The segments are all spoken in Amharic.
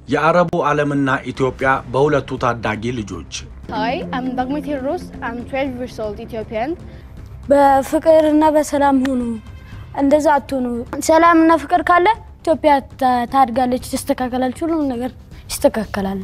የአረቡ ዓለምና ኢትዮጵያ በሁለቱ ታዳጊ ልጆች Hi, I'm Dagmar Ros. I'm 12 years old, Ethiopian. በፍቅርና በሰላም ሁኑ። እንደዛ አትሁኑ። ሰላምና ፍቅር ካለ ኢትዮጵያ ታ- ታድጋለች፣ ትስተካከላለች፣ ሁሉም ነገር ይስተካከላል።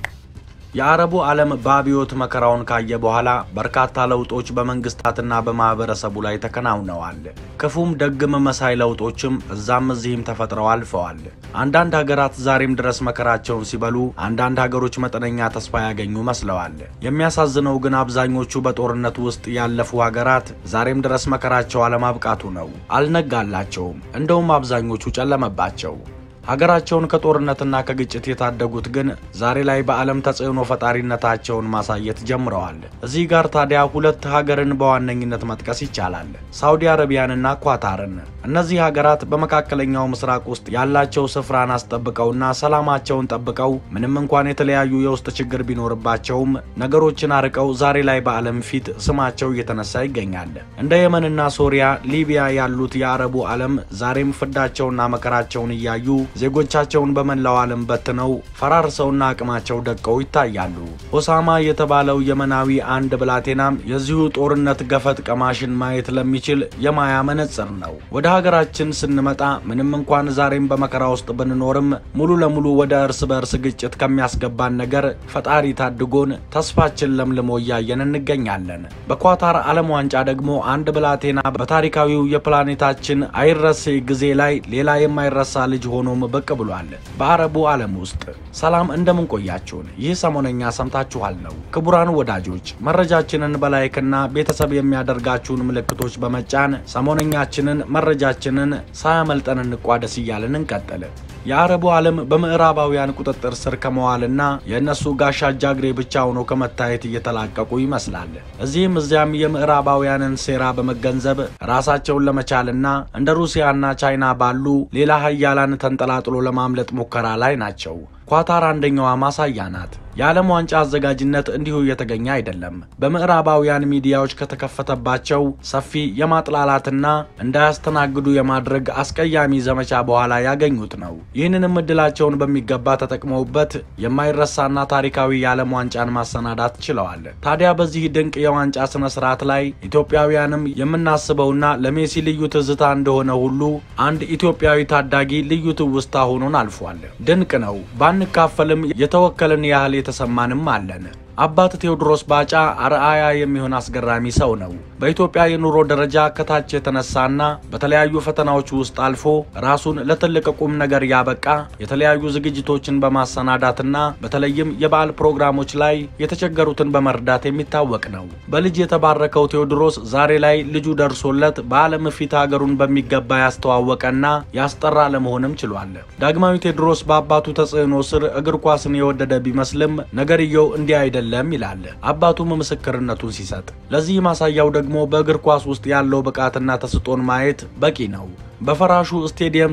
የአረቡ ዓለም በአብዮት መከራውን ካየ በኋላ በርካታ ለውጦች በመንግስታትና በማህበረሰቡ ላይ ተከናውነዋል። ክፉም ደግም መሳይ ለውጦችም እዛም እዚህም ተፈጥረው አልፈዋል። አንዳንድ ሀገራት ዛሬም ድረስ መከራቸውን ሲበሉ፣ አንዳንድ ሀገሮች መጠነኛ ተስፋ ያገኙ መስለዋል። የሚያሳዝነው ግን አብዛኞቹ በጦርነት ውስጥ ያለፉ ሀገራት ዛሬም ድረስ መከራቸው አለማብቃቱ ነው። አልነጋላቸውም። እንደውም አብዛኞቹ ጨለመባቸው። ሀገራቸውን ከጦርነትና ከግጭት የታደጉት ግን ዛሬ ላይ በዓለም ተጽዕኖ ፈጣሪነታቸውን ማሳየት ጀምረዋል። እዚህ ጋር ታዲያ ሁለት ሀገርን በዋነኝነት መጥቀስ ይቻላል፣ ሳውዲ አረቢያንና ኳታርን። እነዚህ ሀገራት በመካከለኛው ምስራቅ ውስጥ ያላቸው ስፍራን አስጠብቀውና ሰላማቸውን ጠብቀው ምንም እንኳን የተለያዩ የውስጥ ችግር ቢኖርባቸውም ነገሮችን አርቀው ዛሬ ላይ በዓለም ፊት ስማቸው እየተነሳ ይገኛል። እንደ የመንና ሶሪያ፣ ሊቢያ ያሉት የአረቡ ዓለም ዛሬም ፍዳቸውና መከራቸውን እያዩ ዜጎቻቸውን በመላው ዓለም በትነው ፈራርሰውና አቅማቸው ደቀው ይታያሉ። ኦሳማ የተባለው የመናዊ አንድ ብላቴናም የዚሁ ጦርነት ገፈት ቀማሽን ማየት ለሚችል የማያ መነጽር ነው። ወደ ሀገራችን ስንመጣ ምንም እንኳን ዛሬም በመከራ ውስጥ ብንኖርም ሙሉ ለሙሉ ወደ እርስ በእርስ ግጭት ከሚያስገባን ነገር ፈጣሪ ታድጎን ተስፋችን ለምልሞ እያየን እንገኛለን። በኳታር ዓለም ዋንጫ ደግሞ አንድ ብላቴና በታሪካዊው የፕላኔታችን አይረሴ ጊዜ ላይ ሌላ የማይረሳ ልጅ ሆኖም ብቅ ብሏል። በአረቡ ዓለም ውስጥ ሰላም እንደምን ቆያችሁን? ይህ ሰሞነኛ ሰምታችኋል ነው። ክቡራን ወዳጆች መረጃችንን በላይክና ቤተሰብ የሚያደርጋችሁን ምልክቶች በመጫን ሰሞነኛችንን መረጃችንን ሳያመልጠን እንቋደስ እያልን እንቀጥል። የአረቡ ዓለም በምዕራባውያን ቁጥጥር ስር ከመዋልና የእነሱ ጋሻ ጃግሬ ብቻ ሆኖ ከመታየት እየተላቀቁ ይመስላል። እዚህም እዚያም የምዕራባውያንን ሴራ በመገንዘብ ራሳቸውን ለመቻልና እንደ ሩሲያና ቻይና ባሉ ሌላ ሀያላን ተንጠላጥሎ ለማምለጥ ሙከራ ላይ ናቸው። ኳታር አንደኛዋ ማሳያ ናት። የዓለም ዋንጫ አዘጋጅነት እንዲሁ እየተገኘ አይደለም። በምዕራባውያን ሚዲያዎች ከተከፈተባቸው ሰፊ የማጥላላትና እንዳያስተናግዱ የማድረግ አስቀያሚ ዘመቻ በኋላ ያገኙት ነው። ይህንንም እድላቸውን በሚገባ ተጠቅመውበት የማይረሳና ታሪካዊ የዓለም ዋንጫን ማሰናዳት ችለዋል። ታዲያ በዚህ ድንቅ የዋንጫ ስነ ስርዓት ላይ ኢትዮጵያውያንም የምናስበውና ለሜሲ ልዩ ትዝታ እንደሆነ ሁሉ አንድ ኢትዮጵያዊ ታዳጊ ልዩ ትውስታ ሆኖን አልፏል። ድንቅ ነው። ባንካፈልም የተወከልን ያህል የተሰማንም አለን። አባት ቴዎድሮስ ባጫ አርአያ የሚሆን አስገራሚ ሰው ነው። በኢትዮጵያ የኑሮ ደረጃ ከታች የተነሳና በተለያዩ ፈተናዎች ውስጥ አልፎ ራሱን ለትልቅ ቁም ነገር ያበቃ የተለያዩ ዝግጅቶችን በማሰናዳትና በተለይም የበዓል ፕሮግራሞች ላይ የተቸገሩትን በመርዳት የሚታወቅ ነው። በልጅ የተባረከው ቴዎድሮስ ዛሬ ላይ ልጁ ደርሶለት በዓለም ፊት ሀገሩን በሚገባ ያስተዋወቀና ያስጠራ ለመሆንም ችሏል። ዳግማዊ ቴዎድሮስ በአባቱ ተጽዕኖ ስር እግር ኳስን የወደደ ቢመስልም ነገርየው እንዲህ አይደለም ይላል አባቱም ምስክርነቱን ሲሰጥ። ለዚህ ማሳያው ደግሞ በእግር ኳስ ውስጥ ያለው ብቃትና ተስጦን ማየት በቂ ነው። በፈራሹ ስቴዲየም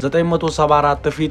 974 ፊት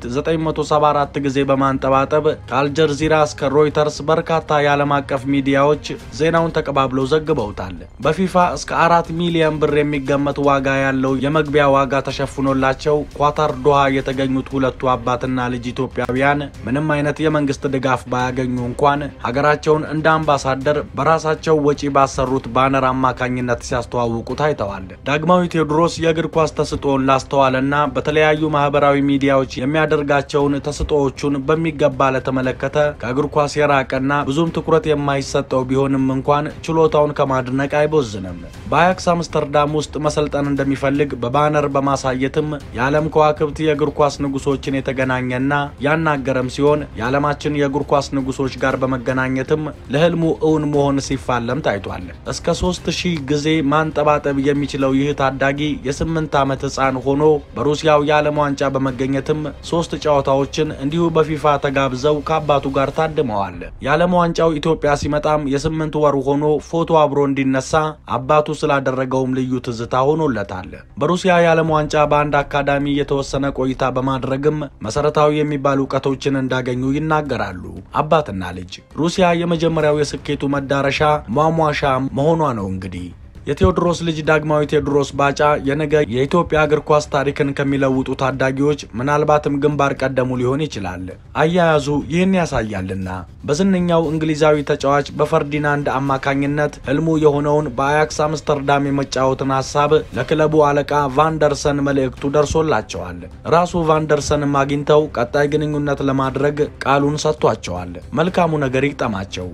974 ጊዜ በማንጠባጠብ ከአልጀዚራ እስከ ሮይተርስ በርካታ የዓለም አቀፍ ሚዲያዎች ዜናውን ተቀባብለው ዘግበውታል። በፊፋ እስከ አራት ሚሊዮን ብር የሚገመት ዋጋ ያለው የመግቢያ ዋጋ ተሸፍኖላቸው ኳታር ዶሃ የተገኙት ሁለቱ አባትና ልጅ ኢትዮጵያውያን ምንም አይነት የመንግስት ድጋፍ ባያገኙ እንኳን ሀገራቸውን እንደ አምባሳደር በራሳቸው ወጪ ባሰሩት ባነር አማካኝነት ሲያስተዋውቁ ታይተዋል። ዳግማዊ ቴዎድሮስ የእግር ኳስ ተስጦውን ላስተዋለና በተለያዩ ማህበራዊ ሚዲያዎች የሚያደርጋቸውን ተስጦዎቹን በሚገባ ለተመለከተ ከእግር ኳስ የራቀና ብዙም ትኩረት የማይሰጠው ቢሆንም እንኳን ችሎታውን ከማድነቅ አይቦዝንም። በአያክስ አምስተርዳም ውስጥ መሰልጠን እንደሚፈልግ በባነር በማሳየትም የዓለም ከዋክብት የእግር ኳስ ንጉሶችን የተገናኘና ያናገረም ሲሆን የዓለማችን የእግር ኳስ ንጉሶች ጋር በመገናኘትም ለህልሙ እውን መሆን ሲፋለም ታይቷል። እስከ ሶስት ሺህ ጊዜ ማንጠባጠብ የሚችለው ይህ ታዳጊ የስምንት ዓመት ህፃን ሆኖ በሩሲያው የዓለም ዋንጫ በመገኘትም ሶስት ጨዋታዎችን እንዲሁ በፊፋ ተጋብዘው ከአባቱ ጋር ታድመዋል። የዓለም ዋንጫው ኢትዮጵያ ሲመጣም የስምንት ወር ሆኖ ፎቶ አብሮ እንዲነሳ አባቱ ስላደረገውም ልዩ ትዝታ ሆኖለታል። በሩሲያ የዓለም ዋንጫ በአንድ አካዳሚ የተወሰነ ቆይታ በማድረግም መሰረታዊ የሚባሉ እውቀቶችን እንዳገኙ ይናገራሉ አባትና ልጅ። ሩሲያ የመጀመሪያው የስኬቱ መዳረሻ ሟሟሻ መሆኗ ነው እንግዲህ የቴዎድሮስ ልጅ ዳግማዊ ቴዎድሮስ ባጫ የነገ የኢትዮጵያ እግር ኳስ ታሪክን ከሚለውጡ ታዳጊዎች ምናልባትም ግንባር ቀደሙ ሊሆን ይችላል። አያያዙ ይህን ያሳያልና በዝነኛው እንግሊዛዊ ተጫዋች በፈርዲናንድ አማካኝነት ህልሙ የሆነውን በአያክስ አምስተርዳም የመጫወትን ሀሳብ ለክለቡ አለቃ ቫንደርሰን መልእክቱ ደርሶላቸዋል። ራሱ ቫንደርሰንም አግኝተው ቀጣይ ግንኙነት ለማድረግ ቃሉን ሰጥቷቸዋል። መልካሙ ነገር ይግጠማቸው።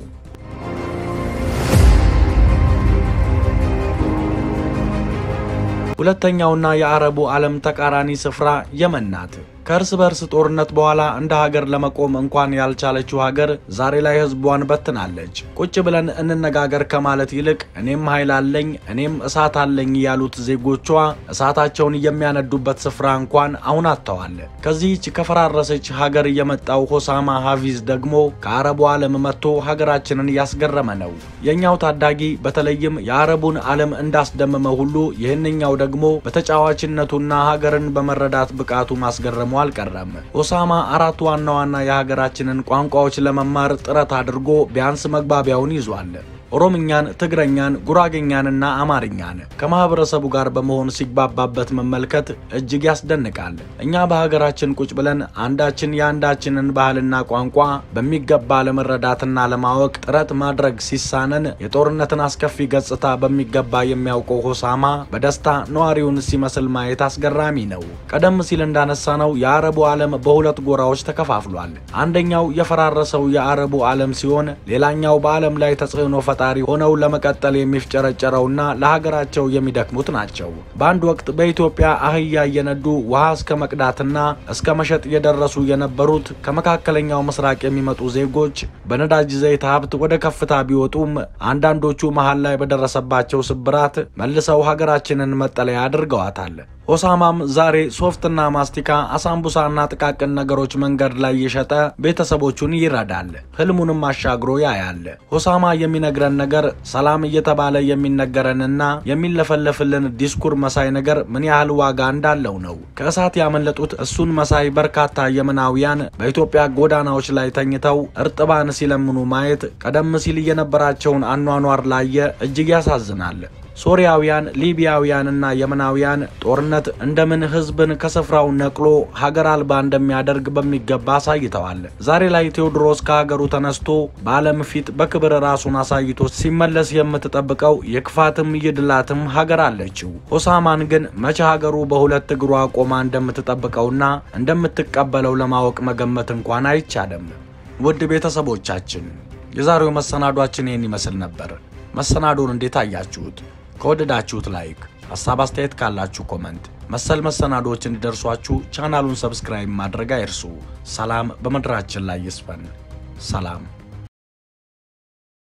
ሁለተኛውና የአረቡ ዓለም ተቃራኒ ስፍራ የመን ናት። ከእርስ በርስ ጦርነት በኋላ እንደ ሀገር ለመቆም እንኳን ያልቻለችው ሀገር ዛሬ ላይ ህዝቧን በትናለች። ቁጭ ብለን እንነጋገር ከማለት ይልቅ እኔም ኃይል አለኝ እኔም እሳት አለኝ ያሉት ዜጎቿ እሳታቸውን የሚያነዱበት ስፍራ እንኳን አሁን አጥተዋል። ከዚህች ከፈራረሰች ሀገር የመጣው ሆሳማ ሀፊዝ ደግሞ ከአረቡ ዓለም መጥቶ ሀገራችንን እያስገረመ ነው። የእኛው ታዳጊ በተለይም የአረቡን ዓለም እንዳስደመመ ሁሉ ይህንኛው ደግሞ በተጫዋችነቱና ሀገርን በመረዳት ብቃቱ ማስገረሙ አልቀረም። ኦሳማ አራት ዋና ዋና የሀገራችንን ቋንቋዎች ለመማር ጥረት አድርጎ ቢያንስ መግባቢያውን ይዟል። ኦሮምኛን፣ ትግረኛን፣ ጉራጌኛንና አማርኛን ከማህበረሰቡ ጋር በመሆን ሲግባባበት መመልከት እጅግ ያስደንቃል። እኛ በሀገራችን ቁጭ ብለን አንዳችን የአንዳችንን ባህልና ቋንቋ በሚገባ ለመረዳትና ለማወቅ ጥረት ማድረግ ሲሳነን የጦርነትን አስከፊ ገጽታ በሚገባ የሚያውቀው ሆሳማ በደስታ ነዋሪውን ሲመስል ማየት አስገራሚ ነው። ቀደም ሲል እንዳነሳ ነው የአረቡ ዓለም በሁለት ጎራዎች ተከፋፍሏል። አንደኛው የፈራረሰው የአረቡ ዓለም ሲሆን ሌላኛው በዓለም ላይ ተጽዕኖ ፈጣሪ ሆነው ለመቀጠል የሚፍጨረጨረውና ለሀገራቸው የሚደክሙት ናቸው። በአንድ ወቅት በኢትዮጵያ አህያ እየነዱ ውሃ እስከ መቅዳትና እስከ መሸጥ የደረሱ የነበሩት ከመካከለኛው ምስራቅ የሚመጡ ዜጎች በነዳጅ ዘይት ሀብት ወደ ከፍታ ቢወጡም አንዳንዶቹ መሀል ላይ በደረሰባቸው ስብራት መልሰው ሀገራችንን መጠለያ አድርገዋታል። ሆሳማም ዛሬ ሶፍትና ማስቲካ፣ አሳምቡሳና ጥቃቅን ነገሮች መንገድ ላይ የሸጠ ቤተሰቦቹን ይረዳል። ህልሙንም አሻግሮ ያያል። ሆሳማ የሚነግረን ነገር ሰላም እየተባለ የሚነገረንና የሚለፈለፍልን ዲስኩር መሳይ ነገር ምን ያህል ዋጋ እንዳለው ነው። ከእሳት ያመለጡት እሱን መሳይ በርካታ የመናውያን በኢትዮጵያ ጎዳናዎች ላይ ተኝተው እርጥባን ሲለምኑ ማየት ቀደም ሲል የነበራቸውን አኗኗር ላየ እጅግ ያሳዝናል። ሶሪያውያን፣ ሊቢያውያንና የመናውያን ጦርነት እንደምን ህዝብን ከስፍራው ነቅሎ ሀገር አልባ እንደሚያደርግ በሚገባ አሳይተዋል። ዛሬ ላይ ቴዎድሮስ ከሀገሩ ተነስቶ በዓለም ፊት በክብር ራሱን አሳይቶ ሲመለስ የምትጠብቀው የክፋትም የድላትም ሀገር አለችው። ሆሳማን ግን መቼ ሀገሩ በሁለት እግሯ ቆማ እንደምትጠብቀውና እንደምትቀበለው ለማወቅ መገመት እንኳን አይቻልም። ውድ ቤተሰቦቻችን የዛሬው መሰናዷችን ይህን ይመስል ነበር። መሰናዶን እንዴት አያችሁት? ከወደዳችሁት ላይክ፣ ሀሳብ አስተያየት ካላችሁ ኮመንት፣ መሰል መሰናዶዎች እንዲደርሷችሁ ቻናሉን ሰብስክራይብ ማድረግ አይርሱ። ሰላም በምድራችን ላይ ይስፈን። ሰላም